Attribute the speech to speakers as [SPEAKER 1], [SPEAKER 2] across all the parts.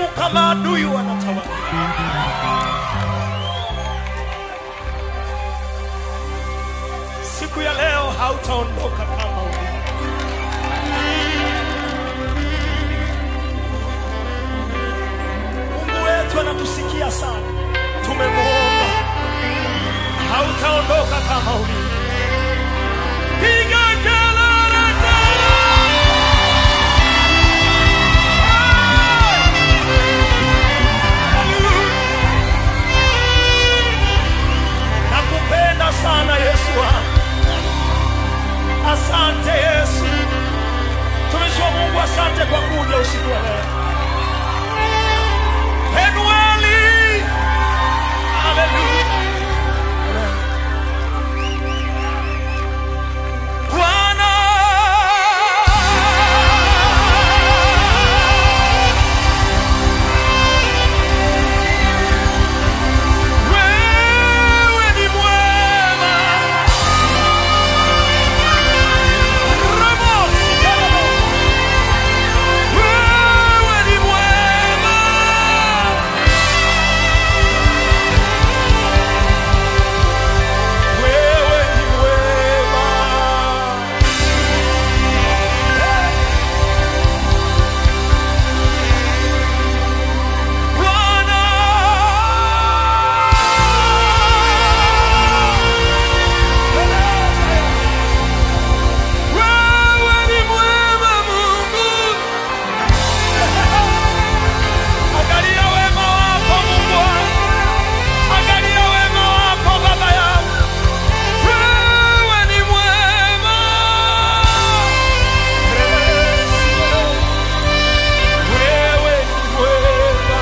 [SPEAKER 1] kama adui wanatawala. Siku ya leo hautaondoka kama ulivyo. Mungu wetu anatusikia sana, tumemwomba, hautaondoka kama ulivyo. Piga kelele tena! Nakupenda sana Yesu wangu. Asante Yesu. Tumishi wa Mungu, asante kwa kuja usiku wa leo. Penueli. Haleluya. Bwana. Wewe ni mwema. Ramosi, karamo. Wewe ni mwema. Wewe ni mwema. Bwana. Wewe ni mwema Mungu. Angalia wema wako Mungu wangu. Angalia wema wako Baba yangu. Wewe ni mwema. Wewe ni mwema.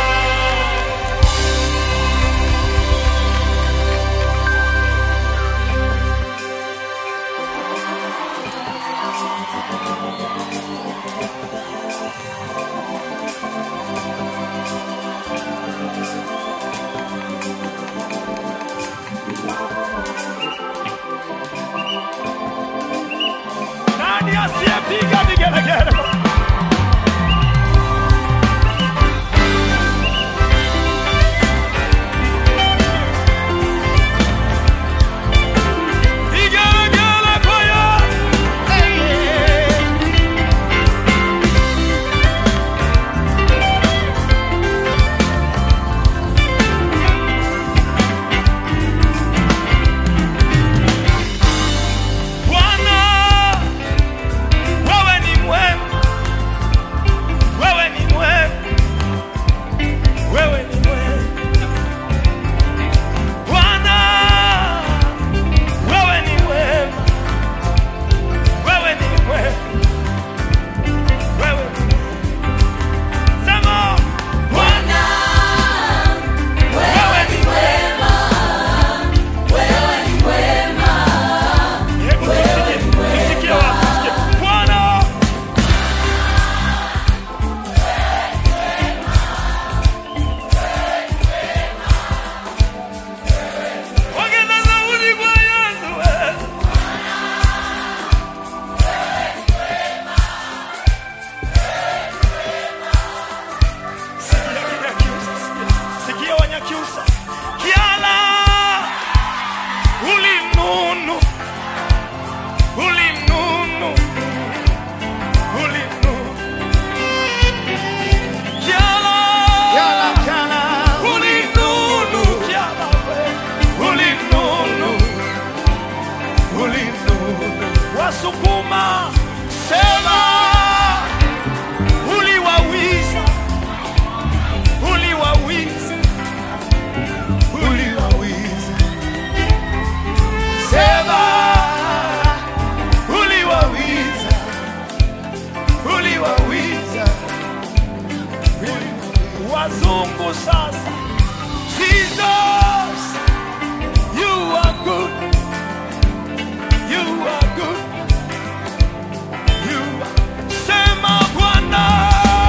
[SPEAKER 1] Nani asiyepiga vigelegele? Vigelegele kwa Yesu. Bwana, wewe ni mwema, wewe ni mwema, wewe ni mwema. Bwana, wewe ni mwema, wewe ni mwema, wewe ni mwema. Sema,
[SPEAKER 2] Bwana, wewe ni mwema, wewe ni mwema,
[SPEAKER 1] hebu tusikie, tusikie watu, tusikie. Bwana, ongeza sauti kwa Yesu, wewe. Sikia Kinyakyusa, sikia. Sikia Wanyakyusa. Kiala ulimnunu ulimnunu ulimnunu Kiala ulimnunu Kiala we ulimnunu ulimnunu Wasukuma sema uliwawiza uliwawiza uliwawiza sema uliwawiza uliwawiza wazungu sasa Jesus you are good you are good you are sema Bwana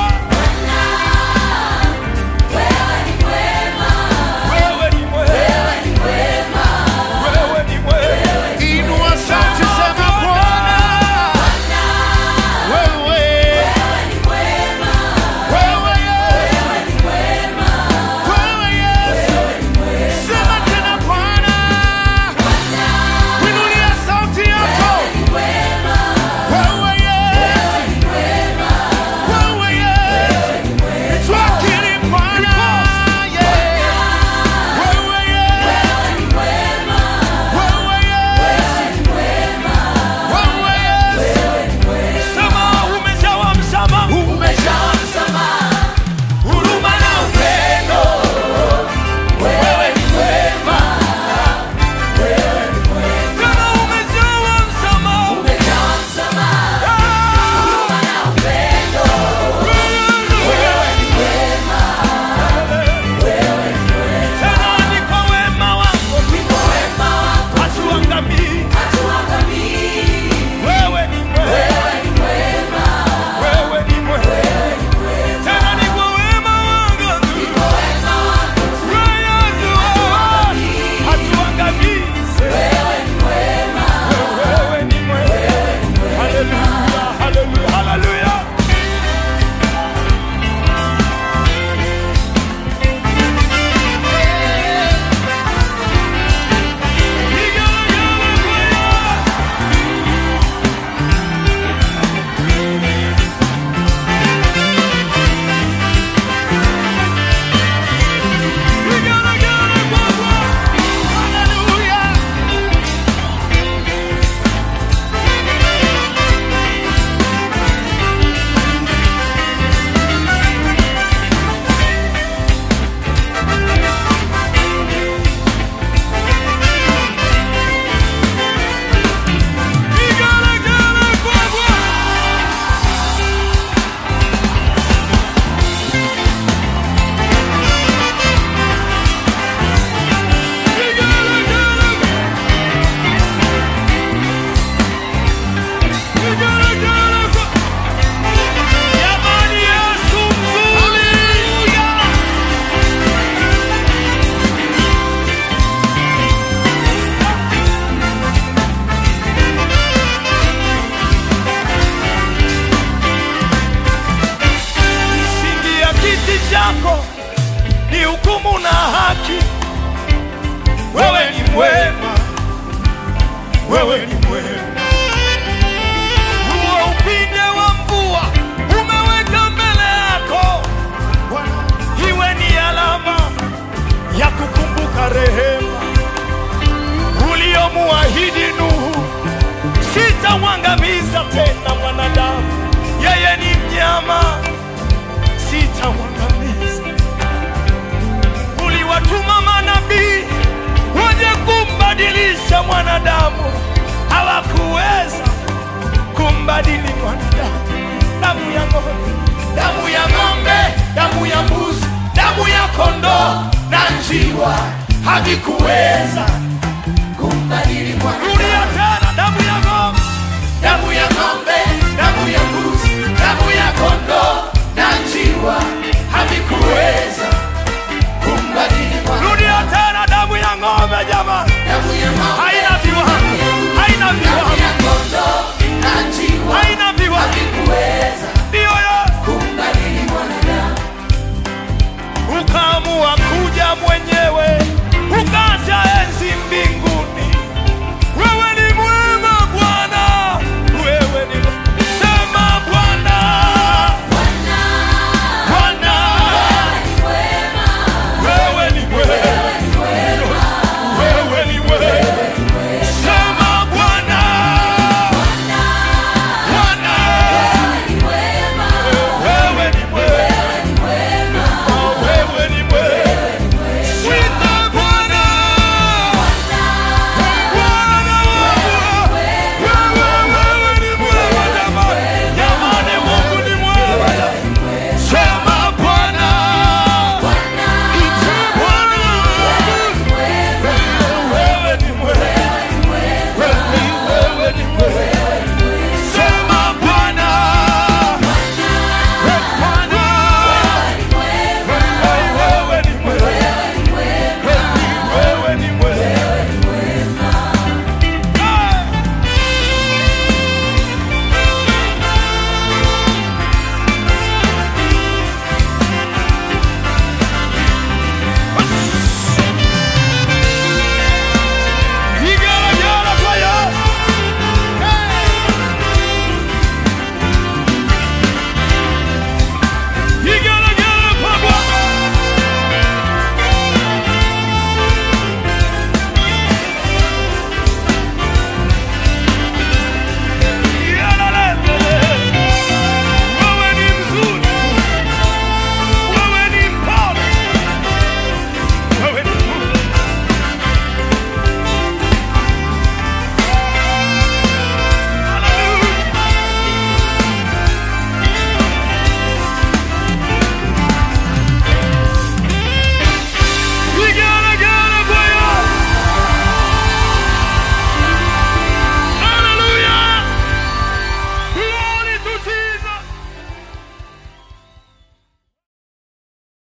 [SPEAKER 2] wewe ni mwema,
[SPEAKER 1] wewe ni mwema
[SPEAKER 2] wewe ni mwema,
[SPEAKER 1] wewe ni mwema
[SPEAKER 3] Inua sauti sema Bwana, wewe,
[SPEAKER 2] wewe ni mwema,
[SPEAKER 3] wewe Yesu,
[SPEAKER 1] kiti chako ni hukumu na haki. Wewe ni mwema, wewe ni mwema. Huo upinde wa mvua umeweka mbele yako, iwe ni alama ya kukumbuka rehema uliomuahidi Nuhu. Sitamwangamiza tena mwanadamu, yeye ni mnyama, sitamwangamiza. Uliwatuma manabii waje kumbadilisha mwanadamu, hawakuweza kumbadili mwanadamu. Damu ya ng'ombe, damu ya ng'ombe, damu ya mbuzi, damu ya kondoo na njiwa havikuweza
[SPEAKER 2] kumbadili mwanadamu.
[SPEAKER 1] Rudia tena, damu ya ng'ombe,
[SPEAKER 2] Damu ya ng'ombe, damu ya mbuzi, damu ya kondoo na njiwa